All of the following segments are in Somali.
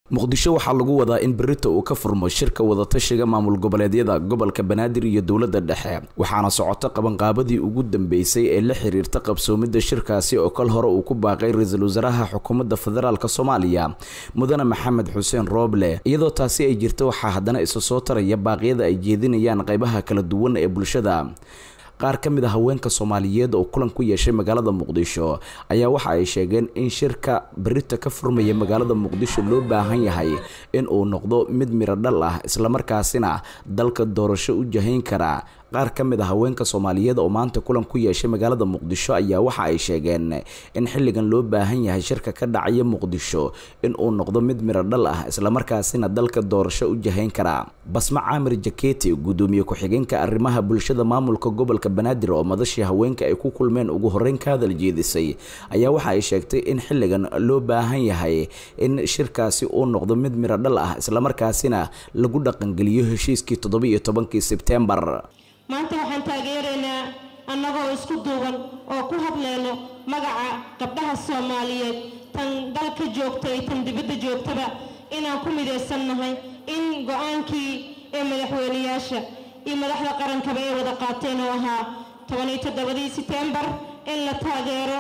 muqdisho waxaa lagu wadaa in berito uu ka furmo shirka wadatashiga maamul goboleedyada gobolka banaadir iyo dowladda dhexe waxaana socoto qabanqaabadii ugu dambeysay ee la xiriirta qabsoomidda shirkaasi oo kal hore uu ku baaqay ra-iisul wasaaraha xukuumadda federaalk soomaaliya mudane maxamed xuseen rooble iyadoo taasi ay jirto waxaa haddana isa soo taraya baaqyada ay jeedinayaan qeybaha kala duwan ee bulshada qaar ka mid a haweenka soomaaliyeed oo kulan ku yeeshay magaalada muqdisho ayaa waxa ay sheegeen in shirka berita ka furmaya magaalada muqdisho loo baahan yahay in uu noqdo mid miro dhal ah islamarkaasina dalka doorasho u jahayn kara qaar ka mid a haweenka soomaaliyeed oo maanta kulan ku yeeshay magaalada muqdisho ayaa waxa ay sheegeen in xilligan loo baahan yahay shirka ka dhacaya muqdisho in uu noqdo mid miro dhal ah islamarkaasina dalka doorasho u jahayn kara basma caamir jaketi gudoomiye ku-xigeenka arrimaha bulshada maamulka gobolka banaadir oo madashii haweenka ay ku kulmeen ugu horeyn ka hadal jeedisay ayaa waxa ay sheegtay in xilligan loo baahan yahay in shirkaasi uu noqdo mid miro dhal ah islamarkaasina lagu dhaqangeliyo heshiiskii toddoba-iyo tobankii sebtembar maanta waxaan taageeraynaa annagoo isku duuban oo ku hadleyno magaca gabdhaha soomaaliyeed tan dalka joogta iyo tan dibadda joogtaba inaan ku midaysannahay in go-aankii ee madaxweyneyaasha iyo madaxda qarankaba ay wada qaateen oo ahaa tobaniyo toddobadii setembar in la taageero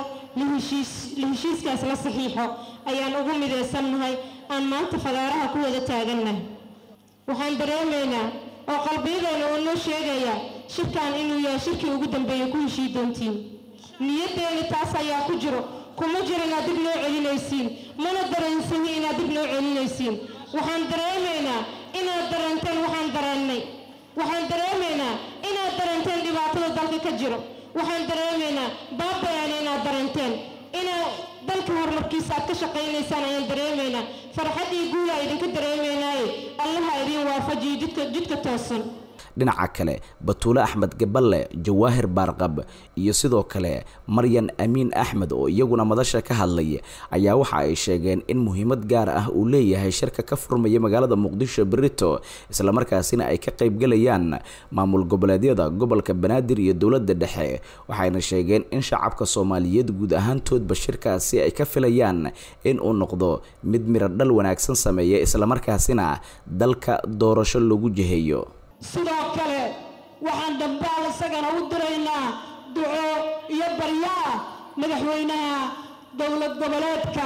la heshiiskaas la saxiixo ayaan ugu midaysannahay aan maanta fagaaraha ku wada taagannahay waxaan dareemaynaa oo qalbiyadeena uu noo sheegayaa shirkan inuu yahay shirkii ugu dambeeya ku heshii doontiin niyaddeeni taas ayaa ku jiro kuma jiro inaad dib noo celinaysiin mana dareensahi inaad dib noo celinaysiin waxaan dareemaynaa inaad dareenteen waxaan dareennay waxaan dareemaynaa inaad dareenteen dhibaatada dalka ka jiro waxaan dareemaynaa baabayana inaad dareenteen inaad dalka horumarkiisa aad ka shaqaynaysaan ayaan dareemaynaa farxad iyo guulaa idinka dareemaynaaye allaha idin waafajiyo jidka jidka toosan dhinaca kale batuule axmed gaballe jawaahir baarqab iyo sidoo kale maryan amiin axmed oo iyaguna madasha ka hadlay ayaa waxa ay sheegeen in muhiimad gaar ah uu leeyahay shirka ka furmaya magaalada muqdisho berito islamarkaasina ay ka qaybgalayaan maamul goboleedyada gobolka banaadir iyo dowladda dhexe waxayna sheegeen in shacabka soomaaliyeed guud ahaantoodba shirkaasi ay ka filayaan in uu noqdo mid miro dhal wanaagsan sameeya islamarkaasina dalka doorasho lagu jiheeyo sidoo kale waxaan dambaal isagana u diraynaa duco iyo baryaa madaxweynaha dowlad goboleedka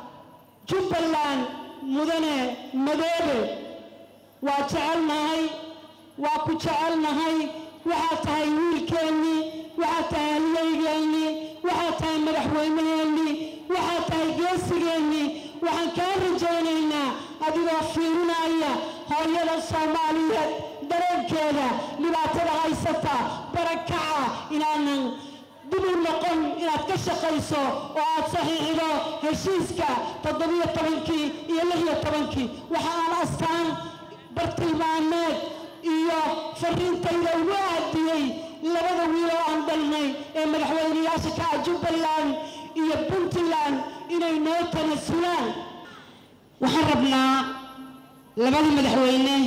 jubbaland mudane madoobe waa jecelnahay waa ku jecelnahay waxaad tahay wiilkeennii waxaad tahay halyeygeenii waxaad tahay madaxweynaheennii waxaad tahay geesigeennii waxaan kaa rajaynaynaa adigoo fiirinaya hooyada soomaaliyeed dareenkeeda dhibaatada haysata barakaca inaanan dib u noqon inaad ka shaqayso oo aad saxiixdo heshiiska toddobiyo tobankii iyo lixiyo tobankii waxa aan astaan bartilmaameed iyo fariintayda ugu aadiyey labada wiil oo aan dhalnay ee madaxweyneyaasha ka ah jubbaland iyo puntland inay noo tanasulaan waxaan rabnaa labada madaxweyne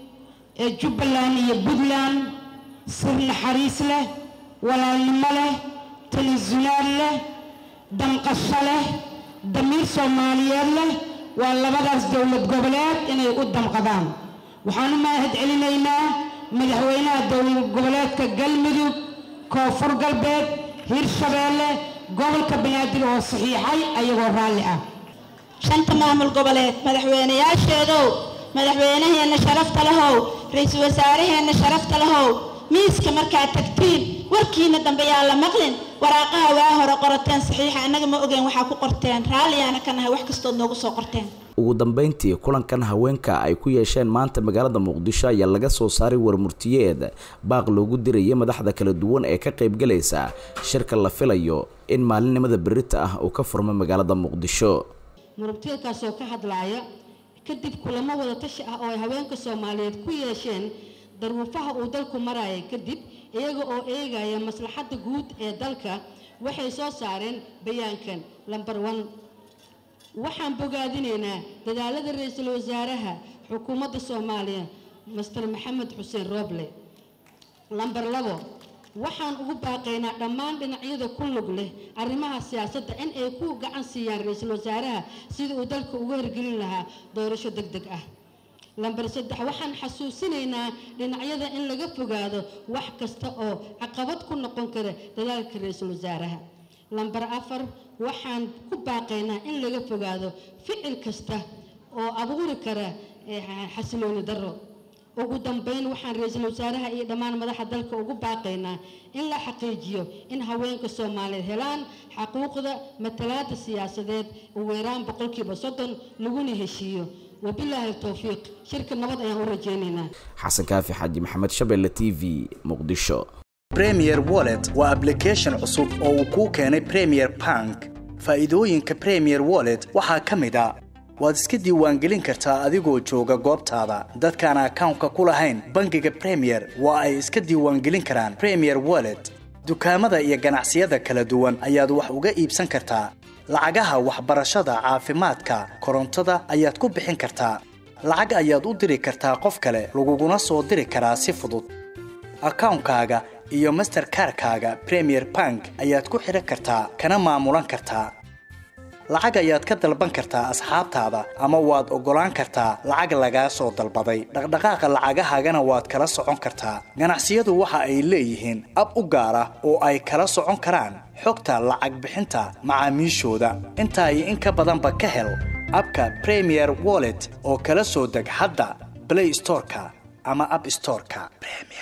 ee jubbaland iyo puntland sir naxariis leh walaalnimo leh tanasulaad leh damqasho leh damiir soomaaliyeed leh waa labadaas dowlad goboleed inay u damqadaan waxaan u mahad celinaynaa madaxweynaha dowlad goboleedka galmudug koonfur galbeed hirshabeelle gobolka banaadir oo saxiixay ayagoo raalli ah shanta maamul goboleed madaxweynayaasheedow madaxweynaheenna sharafta lahow ra-iisul wasaaraheenna sharafta lahow miiska markaad tagtiin warkiina dambe yaa la maqlin waraaqaha waa hore qorateen saxiixa annaga ma ogeen waxaa ku qorteen raalliyaana ka nahay wax kastood noogu soo qorteen ugu dambeyntii kulankan haweenka ay ku yeesheen maanta magaalada muqdisho ayaa laga soo saaray warmurtiyeed baaq loogu diraya madaxda kala duwan ee ka qaybgalaysa shirka la filayo in maalinimada berita ah uu ka furmo magaalada muqdisho murugtiyadkaasoo ka hadlaaya kadib kulamo wada tashi ah oo ay haweenka soomaaliyeed ku yeesheen daruufaha uu dalku maraya kadib iyaga oo eegaya maslaxadda guud ee dalka waxay soo saareen bayaankan lambar one waxaan bogaadinaynaa dadaalada ra-iisul wasaaraha xukuumadda soomaaliya master maxamed xuseen rooble lambar labo waxaan ugu baaqaynaa dhammaan dhinacyada ku lug leh arrimaha siyaasadda in ay ku gacan siiyaan ra-iisul wasaaraha sidii uu dalka ugu hirgelin lahaa doorasho deg deg ah lambar saddex waxaan xasuusinaynaa dhinacyada in laga fogaado wax kasta oo caqabad ku noqon kara dadaalka ra-iisul wasaaraha lambar afar waxaan ku baaqaynaa in laga fogaado ficil kasta oo abuuri kara xasilooni darro ugu dambeyn waxaan ra-iisul wasaaraha iyo dhammaan madaxa dalka ugu baaqaynaa in la xaqiijiyo in haweenka soomaaliyeed helaan xaquuqda matalaada siyaasadeed ugu yaraan boqolkiiba soddon laguna heshiiyo wabilaahi towfiiq shirka nabad ayaan u rajaynaynaa xasan kaafi xaaji maxamed shabelle t v muqdisho premier wallet waa ablication cusub oo uu kuu keenay premier bank faa'iidooyinka premier wallet waxaa ka mid a waad iska diiwaangelin kartaa adigoo jooga goobtaada dadkaan akawnka ku lahayn bangiga premier waa ay iska diiwaangelin karaan premier wallet dukaamada iyo ganacsiyada kala duwan ayaad wax uga iibsan kartaa lacagaha waxbarashada caafimaadka korontada ayaad ku bixin kartaa lacag ayaad u diri kartaa qof kale laguguna soo diri karaa si fudud akawnkaaga iyo masterkarkaaga premier bank ayaad ku xidhan kartaa kana maamulan kartaa lacag ayaad ka dalban kartaa asxaabtaada ama waad oggolaan kartaa lacag lagaa soo dalbaday dhaqdhaqaaqa lacagahaagana waad kala socon kartaa ganacsiyadu waxa ay leeyihiin ab u gaar ah oo ay kala socon karaan xogta lacag bixinta macaamiishooda intaa iyo in ka badanba ka hel abka premier wallet oo kala soo deg hadda blay storeka ama ab storeka